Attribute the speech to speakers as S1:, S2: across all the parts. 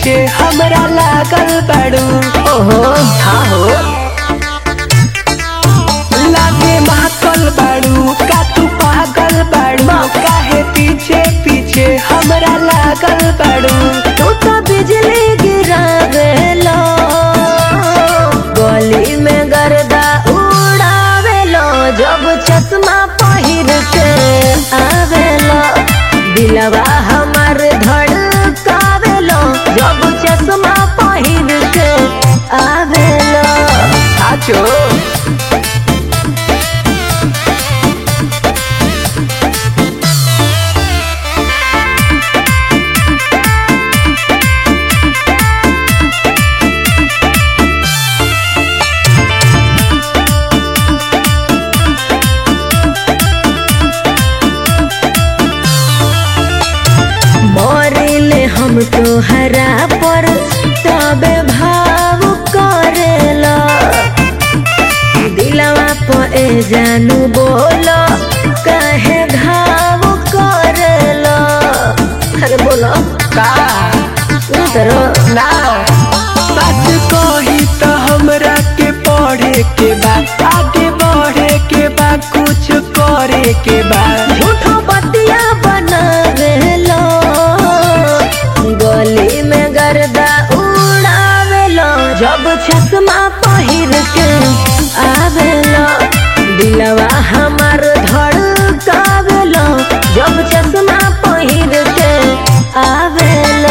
S1: पीछे हमरा लागल बड़ू ओहो हाँ हो लागे महकल बड़ू का तू पागल बड़ू काहे पीछे पीछे हमरा लागल बड़ू
S2: तू तो बिजली गिरावेलो गली में गर्दा उड़ावेलो जब चश्मा पहिर के आवेलो दिलवा हमर धड़कावेलो जब चश्मा पहिर के आवेलो
S1: आचो
S2: मरिले हम तोहरा पर तबे भाव करेला दिलवा पे जानू बोलो काहे घाव करेला अरे बोलो
S1: का
S2: उतरो
S1: ना सच कही तो हमरा के पढ़े के बा आगे बढ़े के बा कुछ करे के बा
S2: झूठो बतिया बनावेलो गली में गर्दा उड़ावेलो जब चश्मा पहिर के आवेलो दिलवा हमार धड़कावेलो जब चश्मा पहिर के आवेलो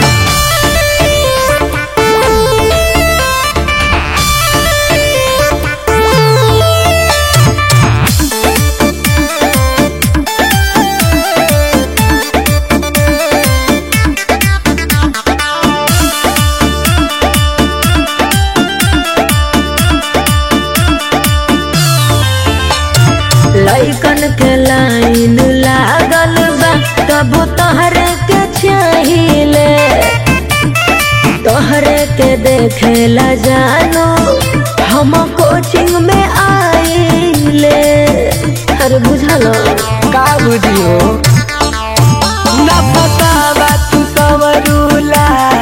S2: लइकन के लाइन लागल बा तब तोहरे के चाहिए तोहरे के देखेला जानू हम कोचिंग में आइले अरे बुझलो
S1: का बुझियो ना बतावा तू सवरूला